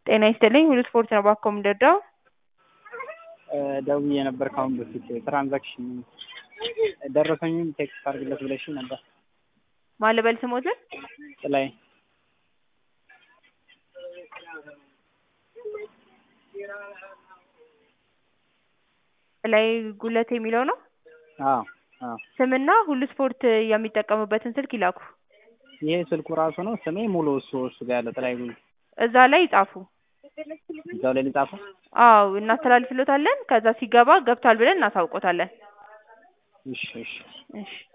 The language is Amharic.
ጤና ይስጥልኝ ሁሉ ስፖርት ነው ባኮ የምንረዳው? ደውዬ ነበር ከአሁን በፊት ትራንዛክሽን ደረሰኝም ቴክስት አድርግለት ብለሽኝ ነበር። ማን ልበል ስሞትን? ጥላይ ላይ ጉለት የሚለው ነው። አዎ አዎ ስምና ሁሉ ስፖርት የሚጠቀሙበትን ስልክ ይላኩ። ይሄ ስልኩ ራሱ ነው ስሜ ሙሉ እሱ እሱ ጋር ያለው ጥላይ ጉል እዛ ላይ ይጻፉ። እዛው ላይ ልጻፈው። አዎ እናስተላልፍሎታለን። ከዛ ሲገባ ገብቷል ብለን እናሳውቆታለን። እሺ እሺ እሺ